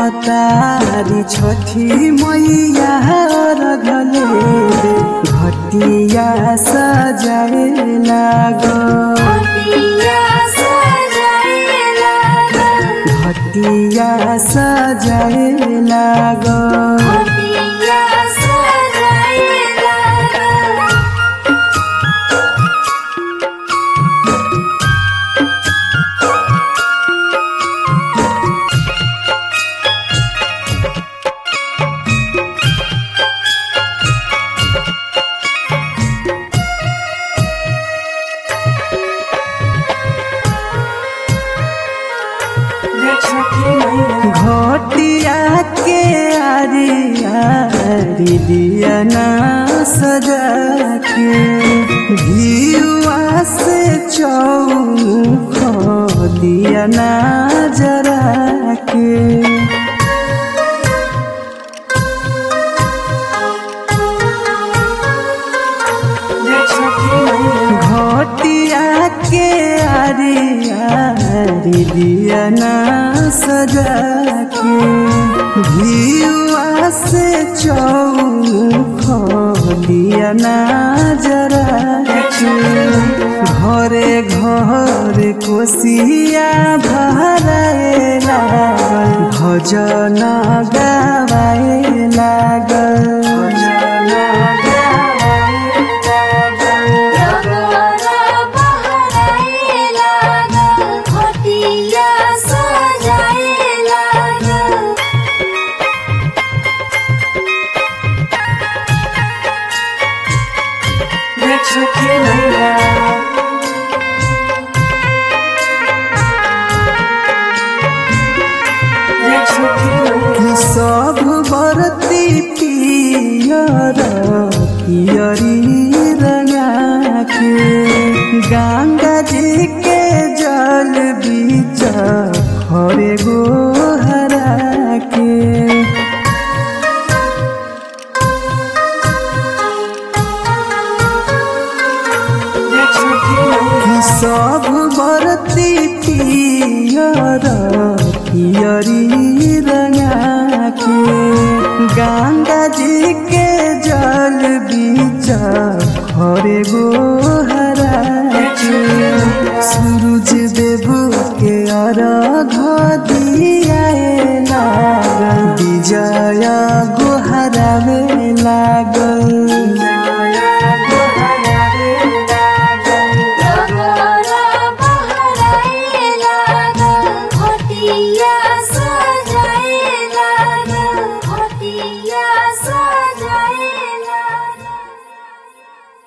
आवतारी छठी मैया रघले घटिया सजाए लागो घटिया सजाए लागल घटिया सजाए लागो घटिया सजाए लागल घटिया के आरी आरी दिया ना सजा के घियुआ से चौमुख दिया ना जरा के घटिया के आरी आरी दिया ना सजा के घियुआ से चौमुख दिया ना जरा के घरे घरे कोसिया भराए लागल भजन गावाए लागल भजन गावाए लागल डगरा बहराए लागल घटिया सजाए लागल कि सब बरती पियर पियरी रंगा के गंगा जी के जल बीच खरे गो हरा के कि सब बरती पियर पियरी रंगा के गंगा जी के जल बीच खरे गो